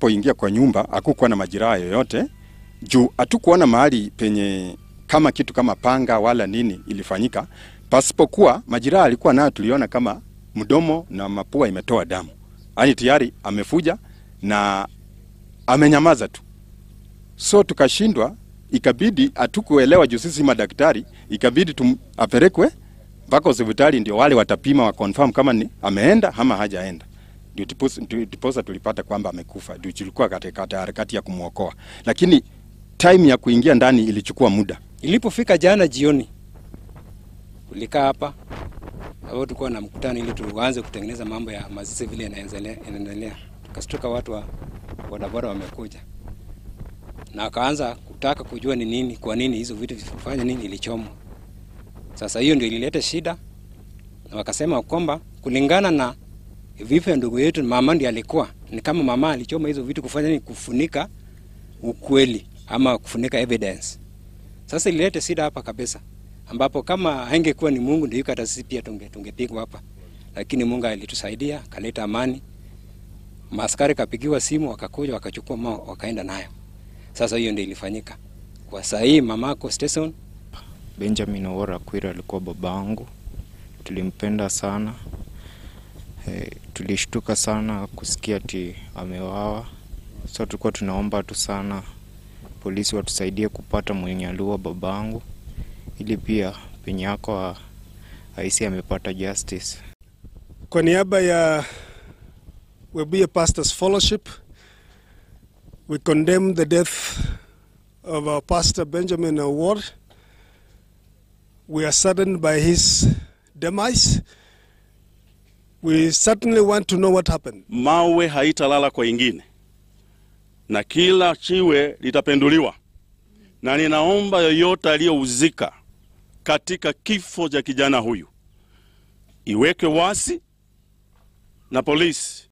tulipoingia kwa nyumba hakukuwa na majeraha yoyote juu hatukuona mahali penye kama kitu kama panga wala nini ilifanyika, pasipokuwa majeraha alikuwa nayo, tuliona kama mdomo na mapua imetoa damu, yaani tayari amefuja na amenyamaza tu, so tukashindwa, ikabidi hatukuelewa juu sisi madaktari, ikabidi tum, apelekwe mpaka hospitali ndio wale watapima wa confirm kama ni ameenda ama hajaenda ndio ndiposa tulipata kwamba amekufa, ndio tulikuwa katika harakati ya kumwokoa, lakini time ya kuingia ndani ilichukua muda. Ilipofika jana jioni, ulikaa hapa au tulikuwa na mkutano ili tuanze kutengeneza mambo ya mazishi vile yanaendelea. Tukastuka watu wa bodaboda wamekuja na wakaanza kutaka kujua ni nini, kwa nini hizo vitu vifanya nini, ilichomwa. Sasa hiyo ndio ilileta shida, na wakasema kwamba kulingana na vifo ya ndugu yetu, mama ndiye alikuwa ni kama mama alichoma hizo vitu kufanya ni kufunika ukweli ama kufunika evidence. Sasa ilileta shida hapa kabisa, ambapo kama haingekuwa ni Mungu ndio hata sisi pia tunge tungepigwa hapa, lakini Mungu alitusaidia kaleta amani. Maskari kapigiwa simu, wakakuja wakachukua mama wakaenda nayo. Sasa hiyo ndio ilifanyika. Kwa saa hii mamako Stetson Benjamin Owora Kwira alikuwa babangu, tulimpenda sana e, tulishtuka sana kusikia ati amewawa. So tulikuwa tunaomba tu sana polisi watusaidie kupata mwenye aliua babangu, ili pia penye yako aisi amepata justice. Kwa niaba ya Webuye Pastors Fellowship, we condemn the death of our pastor Benjamin Award. We are saddened by his demise. We certainly want to know what happened. Mawe haitalala kwa ingine na kila chiwe litapenduliwa, na ninaomba yoyote aliyohusika katika kifo cha kijana huyu iweke wasi na polisi